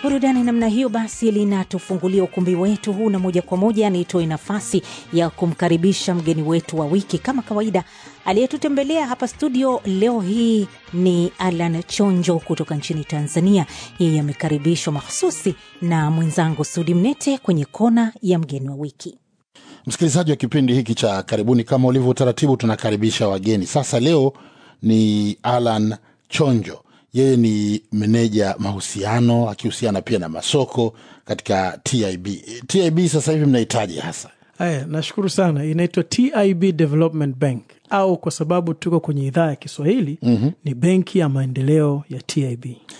burudani namna hiyo basi linatufungulia ukumbi wetu huu, na moja kwa moja nitoe nafasi ya kumkaribisha mgeni wetu wa wiki. Kama kawaida, aliyetutembelea hapa studio leo hii ni Alan Chonjo kutoka nchini Tanzania. Yeye amekaribishwa mahususi na mwenzangu Sudi Mnete kwenye kona ya mgeni wa wiki. Msikilizaji wa kipindi hiki cha karibuni, kama ulivyo utaratibu, tunakaribisha wageni. Sasa leo ni Alan Chonjo, yeye ni meneja mahusiano akihusiana pia na masoko katika TIB. TIB sasa hivi mnahitaji hasa Haya, nashukuru sana. Inaitwa TIB Development Bank au kwa sababu tuko kwenye idhaa ya Kiswahili mm-hmm. ni benki ya maendeleo ya TIB.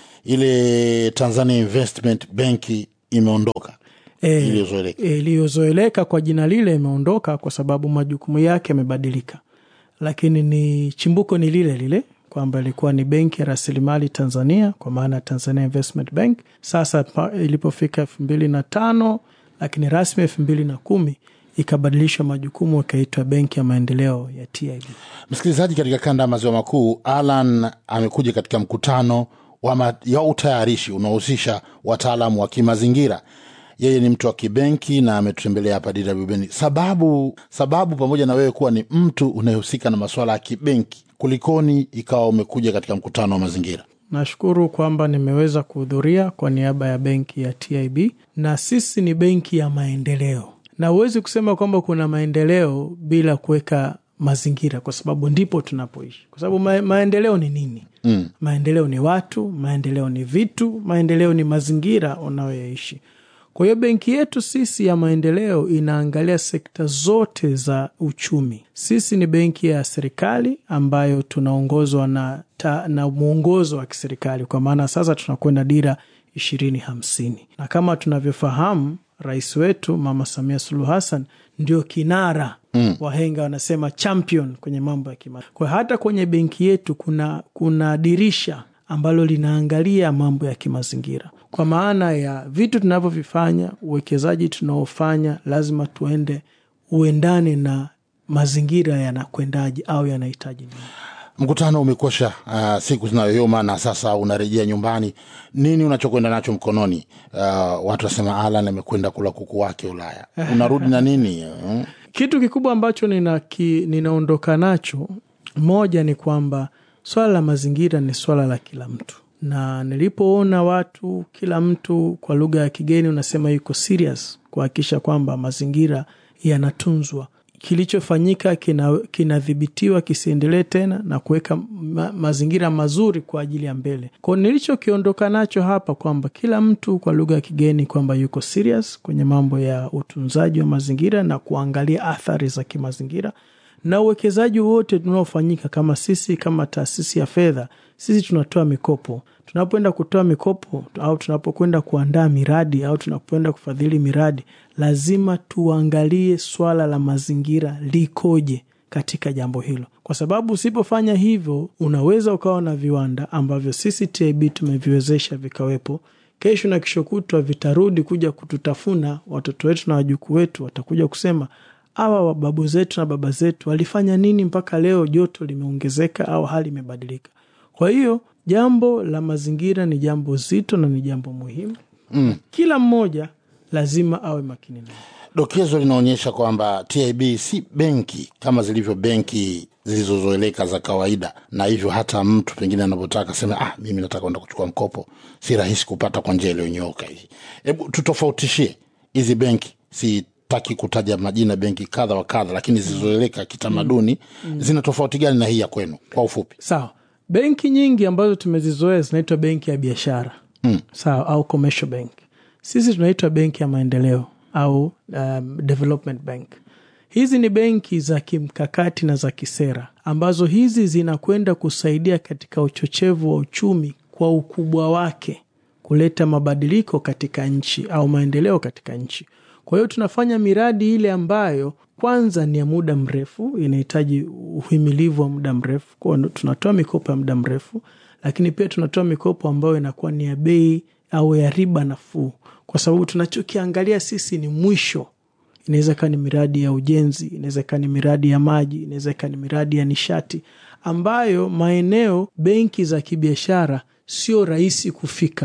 ile Tanzania Investment Benki imeondoka E, iliyozoeleka. iliyozoeleka kwa jina lile imeondoka kwa sababu majukumu yake yamebadilika, lakini ni chimbuko ni lile lile kwamba ilikuwa ni benki ya rasilimali Tanzania kwa maana Tanzania Investment Bank. Sasa pa- ilipofika elfu mbili na tano lakini rasmi elfu mbili na kumi ikabadilishwa majukumu ikaitwa benki ya maendeleo ya TIB. Msikilizaji, katika kanda ya maziwa makuu, Alan amekuja katika mkutano wa ma, ya utayarishi unaohusisha wataalamu wa kimazingira. Yeye ni mtu wa kibenki na ametutembelea hapa DW. Sababu sababu, pamoja na wewe kuwa ni mtu unayehusika na masuala ya kibenki, kulikoni ikawa umekuja katika mkutano wa mazingira? Nashukuru kwamba nimeweza kuhudhuria kwa niaba ya benki ya TIB, na sisi ni benki ya maendeleo, na huwezi kusema kwamba kuna maendeleo bila kuweka mazingira, kwa sababu ndipo tunapoishi. Kwa sababu ma maendeleo ni nini? Mm. Maendeleo ni watu, maendeleo ni vitu, maendeleo ni mazingira unayoyaishi. Kwa hiyo benki yetu sisi ya maendeleo inaangalia sekta zote za uchumi. Sisi ni benki ya serikali ambayo tunaongozwa na, ta, na mwongozo wa kiserikali, kwa maana sasa tunakwenda dira ishirini hamsini na kama tunavyofahamu rais wetu Mama Samia Suluhu Hassan ndio kinara mm. Wahenga wanasema champion kwenye mambo ya kima. Kwa hiyo hata kwenye benki yetu kuna, kuna dirisha ambalo linaangalia mambo ya kimazingira kwa maana ya vitu tunavyovifanya, uwekezaji tunaofanya lazima tuende uendane na mazingira yanakwendaje au yanahitaji nini. Mkutano umekosha uh, siku zinayoyoma na sasa unarejea nyumbani. Nini unachokwenda nacho mkononi? Uh, watu wasema Alan amekwenda kula kuku wake Ulaya. Unarudi na nini? Uh, Kitu kikubwa ambacho nina ki, ninaondoka nacho, moja ni kwamba swala la mazingira ni swala la kila mtu, na nilipoona watu, kila mtu kwa lugha ya kigeni unasema yuko serious kuhakikisha kwamba mazingira yanatunzwa kilichofanyika kina- kinadhibitiwa kisiendelee tena na kuweka ma, mazingira mazuri kwa ajili ya mbele. Kwa nilichokiondoka nacho hapa kwamba kila mtu kwa lugha ya kigeni kwamba yuko serious kwenye mambo ya utunzaji wa mazingira na kuangalia athari za kimazingira na uwekezaji wote tunaofanyika kama sisi kama taasisi ya fedha, sisi tunatoa mikopo. Tunapoenda kutoa mikopo au tunapokwenda kuandaa miradi au tunapoenda kufadhili miradi, lazima tuangalie swala la mazingira likoje katika jambo hilo, kwa sababu usipofanya hivyo, unaweza ukawa na viwanda ambavyo sisi TIB tumeviwezesha vikawepo kesho na kesho kutwa vitarudi kuja kututafuna. Watoto wetu na wajukuu wetu watakuja kusema hawa wababu zetu na baba zetu walifanya nini mpaka leo joto limeongezeka au hali imebadilika. Kwa hiyo jambo la mazingira ni jambo zito na ni jambo muhimu mm. Kila mmoja lazima awe makini nayo. dokezo linaonyesha kwamba TIB si benki kama zilivyo benki zilizozoeleka za kawaida, na hivyo hata mtu pengine anapotaka sema ah, mimi nataka kwenda kuchukua mkopo, si rahisi kupata kwa njia iliyonyooka hii. Hebu tutofautishie hizi benki, sitaki kutaja majina benki kadha wa kadha, lakini zilizoeleka kitamaduni zina tofauti gani na hii ya kwenu kwa ufupi? Sawa, benki nyingi ambazo tumezizoea zinaitwa benki ya biashara mm. sawa, au commercial bank. Sisi tunaitwa benki ya maendeleo au um, development bank. Hizi ni benki za kimkakati na za kisera ambazo hizi zinakwenda kusaidia katika uchochevu wa uchumi kwa ukubwa wake kuleta mabadiliko katika nchi au maendeleo katika nchi. Kwa hiyo tunafanya miradi ile ambayo kwanza ni ya muda mrefu, inahitaji uhimilivu wa muda mrefu. Kwa hiyo tunatoa mikopo ya muda mrefu, lakini pia tunatoa mikopo ambayo inakuwa ni ya bei au ya riba nafuu, kwa sababu tunachokiangalia sisi ni mwisho. Inaweza ikawa ni miradi ya ujenzi, inaweza ikawa ni miradi ya maji, inaweza ikawa ni miradi ya nishati, ambayo maeneo benki za kibiashara sio rahisi kufika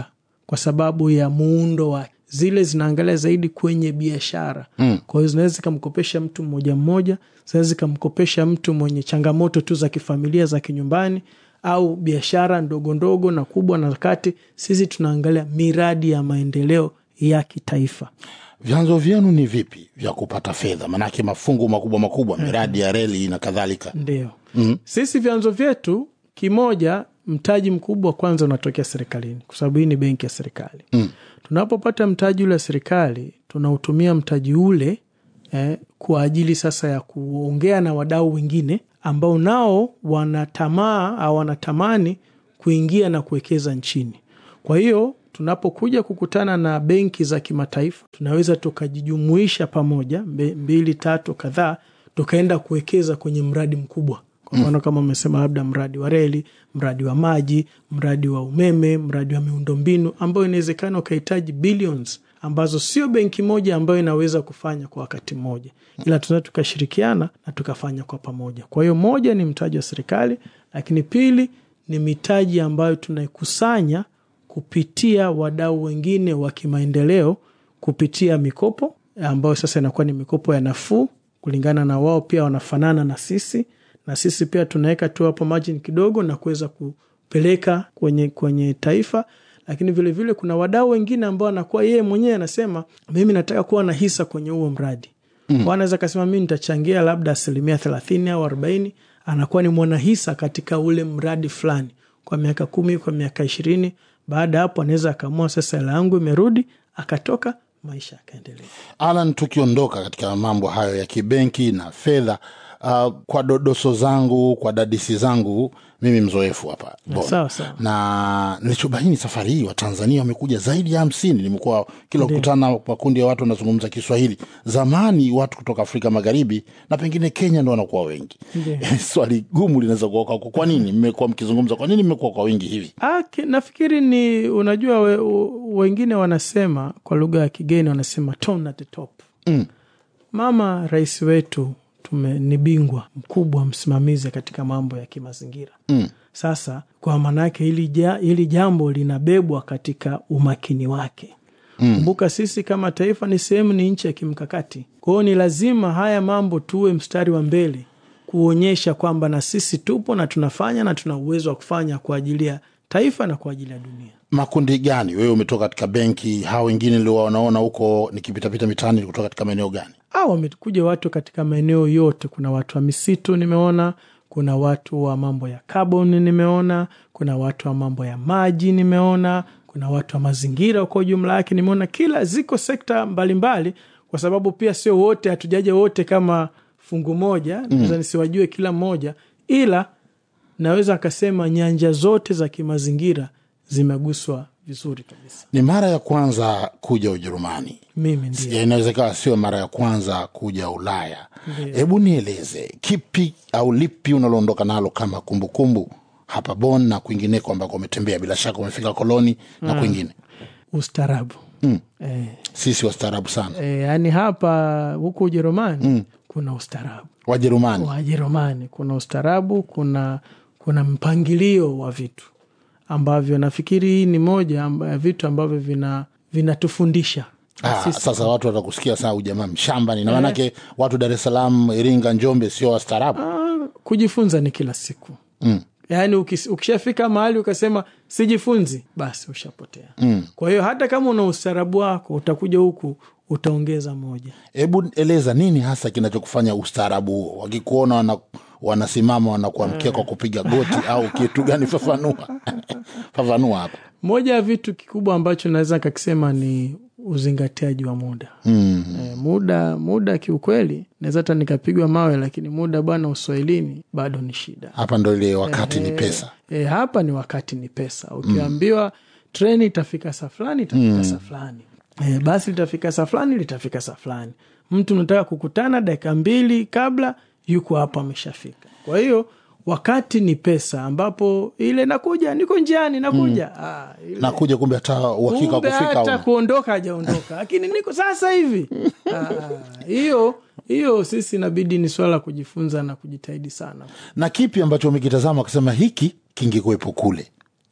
kwa sababu ya muundo wake zile zinaangalia zaidi kwenye biashara mm. kwa hiyo zinaweza zikamkopesha mtu mmoja mmoja zinaweza zikamkopesha mtu mwenye changamoto tu za kifamilia za kinyumbani au biashara ndogo ndogo na kubwa na kati sisi tunaangalia miradi ya maendeleo ya kitaifa vyanzo vyenu ni vipi vya kupata fedha manake mafungu makubwa makubwa miradi ya reli na kadhalika ndio mm-hmm. sisi vyanzo vyetu kimoja mtaji mkubwa kwanza unatokea serikalini kwa sababu hii ni benki ya serikali mm. tunapopata mtaji ule wa serikali tunautumia mtaji ule eh, kwa ajili sasa ya kuongea na wadau wengine ambao nao wanatamaa au wanatamani kuingia na kuwekeza nchini kwa hiyo tunapokuja kukutana na benki za kimataifa tunaweza tukajijumuisha pamoja mbili tatu kadhaa tukaenda kuwekeza kwenye mradi mkubwa kwa mfano kama umesema labda mradi wa reli mradi wa maji mradi wa umeme mradi wa miundombinu ambayo inawezekana ukahitaji billions ambazo sio benki moja ambayo inaweza kufanya kwa wakati mmoja ila tunaweza tukashirikiana na tukafanya kwa pamoja kwa hiyo moja ni mtaji wa serikali lakini pili ni mitaji ambayo tunaikusanya kupitia wadau wengine wa kimaendeleo kupitia mikopo ambayo sasa inakuwa ni mikopo ya nafuu kulingana na wao pia wanafanana na sisi na sisi pia tunaweka tu hapo margin kidogo na kuweza kupeleka kwenye kwenye taifa lakini vilevile vile kuna wadau wengine ambao anakuwa yeye mwenyewe anasema mimi nataka kuwa na hisa kwenye huo mradi mm. anaweza akasema mi nitachangia labda asilimia thelathini au arobaini anakuwa ni mwanahisa katika ule mradi fulani kwa miaka kumi kwa miaka ishirini baada ya hapo anaweza akaamua sasa hela yangu imerudi akatoka maisha yakaendelea alan tukiondoka katika mambo hayo ya kibenki na fedha uh, kwa dodoso zangu kwa dadisi zangu mimi mzoefu hapa Bon. sawa sawa na nilichobaini safari hii watanzania wamekuja zaidi ya hamsini nimekuwa kila kukutana makundi ya watu wanazungumza kiswahili zamani watu kutoka afrika magharibi na pengine kenya ndo wanakuwa wengi Ndiyo. swali gumu linaweza kuwa kwako kwa nini mmekuwa mkizungumza kwa nini mmekuwa kwa wingi hivi Ah, ki- nafikiri ni unajua we, u, wengine wanasema kwa lugha ya kigeni wanasema tone at the top Mm. mama rais wetu tume, ni bingwa mkubwa msimamizi katika mambo ya kimazingira Mm. sasa kwa maanaake hili, ja, hili jambo linabebwa katika umakini wake kumbuka sisi kama taifa ni sehemu ni nchi ya kimkakati kwa hiyo ni lazima haya mambo tuwe mstari wa mbele kuonyesha kwamba na sisi tupo na tunafanya na tuna uwezo wa kufanya kwa ajili ya taifa na kwa ajili ya dunia makundi gani wewe umetoka katika benki hawa wengine ndio wanaona huko nikipitapita mitaani kutoka katika maeneo gani au wamekuja watu katika maeneo yote kuna watu wa misitu nimeona kuna watu wa mambo ya carbon nimeona kuna watu wa mambo ya maji nimeona kuna watu wa mazingira kwa ujumla yake nimeona kila ziko sekta mbalimbali mbali, kwa sababu pia sio wote hatujaja wote kama fungu moja mm. naweza nisiwajue kila mmoja ila naweza akasema nyanja zote za kimazingira zimeguswa vizuri kabisa ni mara ya kwanza kuja ujerumani mimi ndio Ya, inawezekana sio mara ya kwanza kuja ulaya hebu nieleze kipi au lipi unaloondoka nalo kama kumbukumbu kumbu, hapa bon na kwingineko ambako umetembea bila shaka umefika koloni na kwingine ustarabu Mm. eh, sisi wastaarabu sana e, yani hapa huku ujerumani mm. kuna ustarabu wajerumani wajerumani kuna ustarabu kuna kuna mpangilio wa vitu ambavyo nafikiri hii ni moja amba- ya vitu ambavyo vina vinatufundisha Ah, sasa watu watakusikia saa ujamaa mshamba ni na maanake watu dar es salaam iringa njombe sio wastaarabu Ah, kujifunza ni kila siku Mm. yaani ukis- ukishafika mahali ukasema sijifunzi basi ushapotea Mm. kwa hiyo hata kama una ustarabu wako utakuja huku utaongeza moja hebu eleza nini hasa kinachokufanya ustaarabu huo wakikuona wana, wanasimama wanakuamkia kwa kupiga goti au kitu gani fafanua fafanua hapa moja ya vitu kikubwa ambacho naweza kakisema ni uzingatiaji wa muda mm. e, muda muda kiukweli naweza hata nikapigwa mawe lakini muda bwana uswahilini bado ni shida hapa ndo ile wakati ni pesa e, hapa ni wakati ni pesa ukiambiwa treni itafika saa fulani itafika saa fulani e, basi litafika saa fulani litafika saa fulani mtu unataka kukutana dakika mbili kabla yuko hapo ameshafika kwa hiyo wakati ni pesa ambapo ile nakuja niko njiani nakuja ah, ile- nakuja kumbe hata uhakika wa kumbe kufika hata hauna. kuondoka hajaondoka lakini niko sasa hivi Ah, hiyo hiyo sisi inabidi ni swala la kujifunza na kujitahidi sana na kipi ambacho umekitazama akasema hiki kingekuwepo kule kipi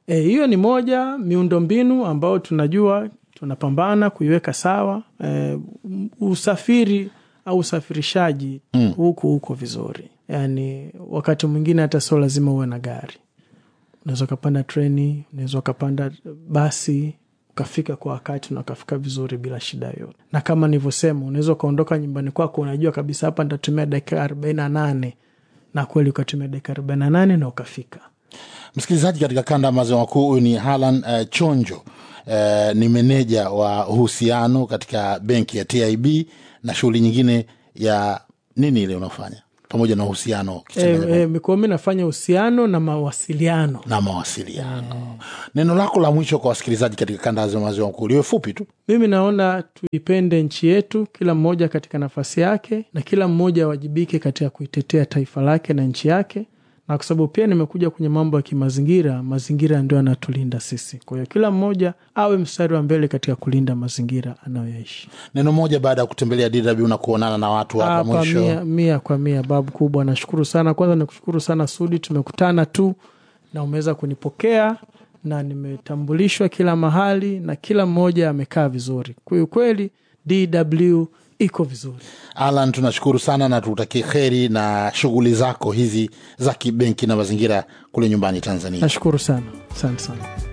E, hiyo ni moja miundombinu ambayo tunajua tunapambana kuiweka sawa. E, usafiri au usafirishaji huku huko vizuri, yaani wakati mwingine hata sio lazima uwe na gari, unaweza ukapanda treni, unaweza ukapanda basi ukafika kwa wakati na ukafika vizuri bila shida yoyote. Na kama nilivyosema, unaweza ukaondoka nyumbani kwako, unajua kabisa hapa nitatumia dakika arobaini na nane na kweli ukatumia dakika arobaini na nane na ukafika. Msikilizaji, katika kanda ya maziwa makuu, huyu ni Halan uh, Chonjo uh, ni meneja wa uhusiano katika benki ya TIB na shughuli nyingine ya nini ile unaofanya pamoja na uhusiano ukichanganya E, e, mikoa mi nafanya uhusiano na mawasiliano. na mawasiliano. Neno lako la mwisho kwa wasikilizaji katika kanda ya maziwa makuu liwe fupi tu. Mimi naona tuipende nchi yetu, kila mmoja katika nafasi yake, na kila mmoja awajibike katika kuitetea taifa lake na nchi yake, na kwa sababu pia nimekuja kwenye mambo ya kimazingira, mazingira ndio yanatulinda sisi. Kwa hiyo kila mmoja awe mstari wa mbele katika kulinda mazingira anayoyaishi. Neno moja baada ya kutembelea DW na kuonana na watu hapa Hapa mwisho. mia, mia kwa mia, babu kubwa, nashukuru sana. Kwanza nikushukuru sana Sudi, tumekutana tu na umeweza kunipokea na nimetambulishwa kila mahali na kila mmoja amekaa vizuri. Kwa kweli DW iko vizuri. Alan, tunashukuru sana na tutakie kheri na shughuli zako hizi za kibenki na mazingira kule nyumbani Tanzania. Nashukuru sana, asante sana.